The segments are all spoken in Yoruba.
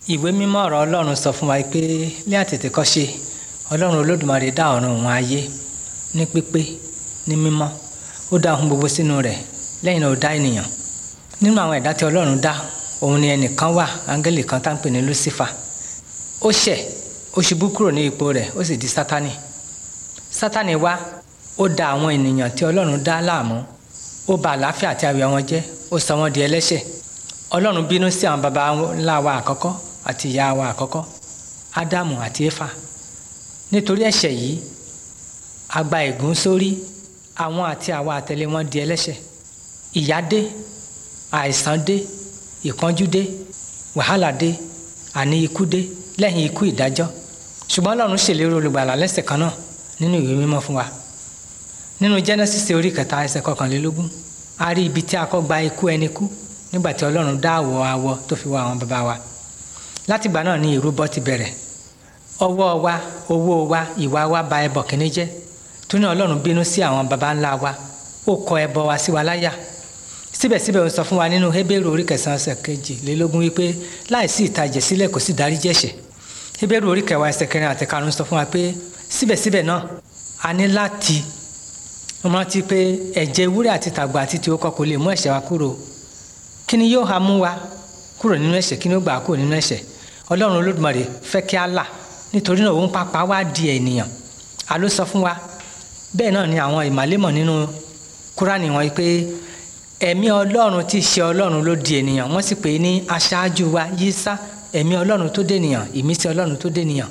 ìwé mímọ́ ọ̀rọ̀ ọlọ́run sọ fún wa pé ní àtètèkọ́ṣe ọlọ́run olódùmarè dá ọ̀run òun ayé ní pípé ní mímọ́ ó dá ohun gbogbo sínú rẹ̀ lẹ́yìn náà ó dá ènìyàn nínú àwọn ẹ̀dá tí ọlọ́run dá òun ni ẹnìkan wà áńgẹ́lì kan tá ń pè ní Lucifer ó ṣẹ̀ ó ṣubú kúrò ní ipò rẹ̀ ó sì di sátánì sátánì wá ó da àwọn ènìyàn tí ọlọ́run dá láàmú ó bà àlàáfíà àti ayọ̀ wọn jẹ́ ó sọ wọ́n di ẹlẹ́ṣẹ̀ ọlọ́run bínú sí àwọn baba ńlá wa àkọ́kọ́ àti ìyá wa àkọ́kọ́ ádámù àti éfà nítorí ẹ̀ṣẹ̀ yìí a gba ègún sórí àwọn àti àwa àtẹ̀lé wọn di ẹlẹ́ṣẹ̀ ìyà dé àìsàn dé ìpọ́njú dé wàhálà dé àní ikú dé lẹ́yìn ikú ìdájọ́ ṣùgbọ́n ọlọ́run ṣèlérí olùgbàlà lẹ́sẹ̀ kan náà nínú ìwé mímọ́ fún wa nínú Genesis orí kẹta ẹsẹ̀ kọkànlélógún a rí ibi tí a kọ́ gba ikú ẹni kú nígbà tí ọlọ́run dá àwọ̀ awọ tó fi wá àwọn bàbá wa látìgbà náà ni ìrúbọ ti bẹ̀rẹ̀ ọwọ́ wa owó wa ìwà wa bà ẹbọ kìíní jẹ́ tó ní ọlọ́run bínú sí àwọn baba ńlá wa ó kọ ẹbọ wa sí wa láyà síbẹ̀síbẹ̀ ó sọ fún wa nínú Hébérù orí kẹsàn-án ẹsẹ̀ kejìlélógún wípé láìsí ìtàjẹ̀ sílẹ̀ kò sí dáríjì ẹ̀ṣẹ̀ Hébérù orí kẹwàá ẹsẹ̀ kẹrin àti karùn-ún sọ fún wa pé síbẹ̀síbẹ̀ náà a ní láti rántí pé ẹ̀jẹ̀ ewúrẹ́ àti tàgbà àti tí ó kọ́ kò lè mú ẹ̀ṣẹ̀ wa kúrò kí ni yóò ha mú wa kúrò nínú ẹ̀ṣẹ̀ kí ni ó gbà kúrò nínú ẹ̀ṣẹ̀ ọlọ́run olódùmarè fẹ́ kí á là nítorí náà òun pàpà wá di ènìyàn a ló sọ fún wa bẹ́ẹ̀ náà ni àwọn ìmàlémọ̀ nínú kúránì wọn pé ẹ̀mí ọlọ́run tí í ṣe ọlọ́run ló di ènìyàn wọ́n sì pè é ní aṣáájú wa yísá ẹ̀mí ọlọ́run tó dé ènìyàn ìmísí ọlọ́run tó dé ènìyàn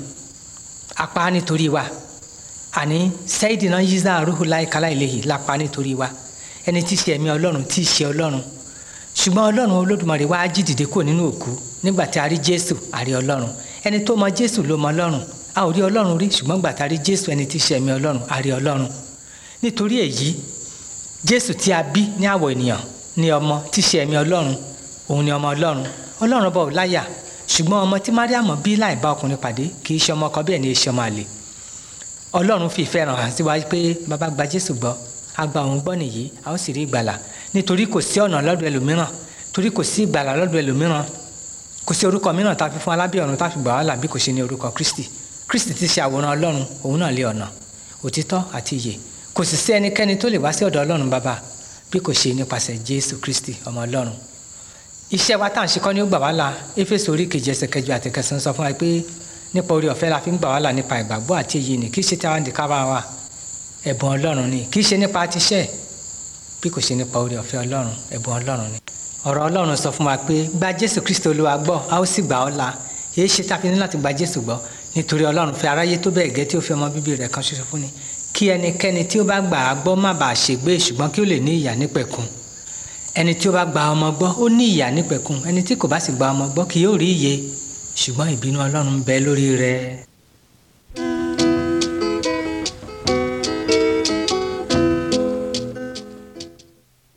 apá nítorí wa àní sẹ́yìdìnà yíṣà rúhùláì kálá-ìlẹ́yìn lápá nítorí wa ẹni tí í ṣe ẹ̀mí ọlọ́run tí í ṣe ọlọ́run ṣùgbọ́n ọlọ́run olódùmarè wá jí dìde kúrò nínú òkú nígbà tí a rí jésù a rí ọlọ́run ẹni tó mọ jésù ló mọ ọlọ́run a ò rí ọlọ́run rí ṣùgbọ́n gbà tá a rí jésù ẹni tí í ṣe ẹ̀mí ọlọ́run a rí ọlọ́run nítorí èyí jésù tí a bí ní àwọ̀ ènìyàn ní ọmọ tí í ṣe ẹ̀mí ọlọ́run òun ni ọmọ ọlọ́run ọlọ́run bọ̀ láyà ṣùgbọ́n ọmọ tí mariam bí láì bá ọkùnrin pàdé kì í ṣe ọmọ ọkọ bẹ́ẹ̀ ni í ṣe ọmọ àlè ọlọ́run fi ìfẹ́ hàn sí wa pé bàbá gba jésù gbọ́ a gba òun gbọ́ nìyí a ó sì rí ìgbàlà nítorí kò sí ọ̀nà lọ́dọ̀ ẹlòmíràn torí kò sí ìgbàlà lọ́dọ̀ ẹlòmíràn kò sí orúkọ mìíràn tá a fi fún alábẹ́ ọ̀run tá a fi gbà wá là bí kò ṣe ní orúkọ kristi kristi ti ṣe àwòrán ọlọ́run òun náà lé ọ̀nà òtítọ́ àti ìyè kò sì sí ẹnikẹ́ni tó lè wá sí ọ̀dọ̀ ọlọ́run bàbá bí kò ṣe nípasẹ̀ jésù kristi ọmọ ọlọ́run iṣẹ́ wa tá à ń ṣe kọ́ ni ó gbà wá là éfésù orí kejì ẹsẹ̀ kẹjọ àti kẹsàn-án sọ fún wa pé nípa orí ọ̀fẹ́ la fi ń gbà wá là nípa ìgbàgbọ́ àti èyí ni kì í ṣe tí a wá ń di kábà wa ẹ̀bùn ọlọ́run ni kì í ṣe nípa tiṣẹ́ bí kò ṣe nípa orí ọ̀fẹ́ ọlọ́run ẹ̀bùn ọlọ́run ni. ọ̀rọ̀ ọlọ́run sọ fún wa pé gba jésù kristo olúwa gbọ́ a ó sì gbà ọ́ là èyí ṣe tá a fi ní láti gba jésù gbọ́ nítorí ọlọ́run fẹ́ aráyé tó bẹ́ẹ̀ gẹ́ tí ó fi ọmọ bíbí rẹ̀ kan ṣoṣo fún ni kí ẹnikẹ́ni tí ó bá gbà á gbọ́ má bàa ṣègbé ṣùgbọ́n kí ó lè ní ìyà nípẹ̀kun ẹni tí ó bá gba ọmọ gbọ́ ó ní ìyà nípẹ̀kun ẹni tí kò bá sì gba ọmọ gbọ́ kì yóò rí ìyè ṣùgbọ́n ìbínú ọlọ́run ń bẹ lórí rẹ̀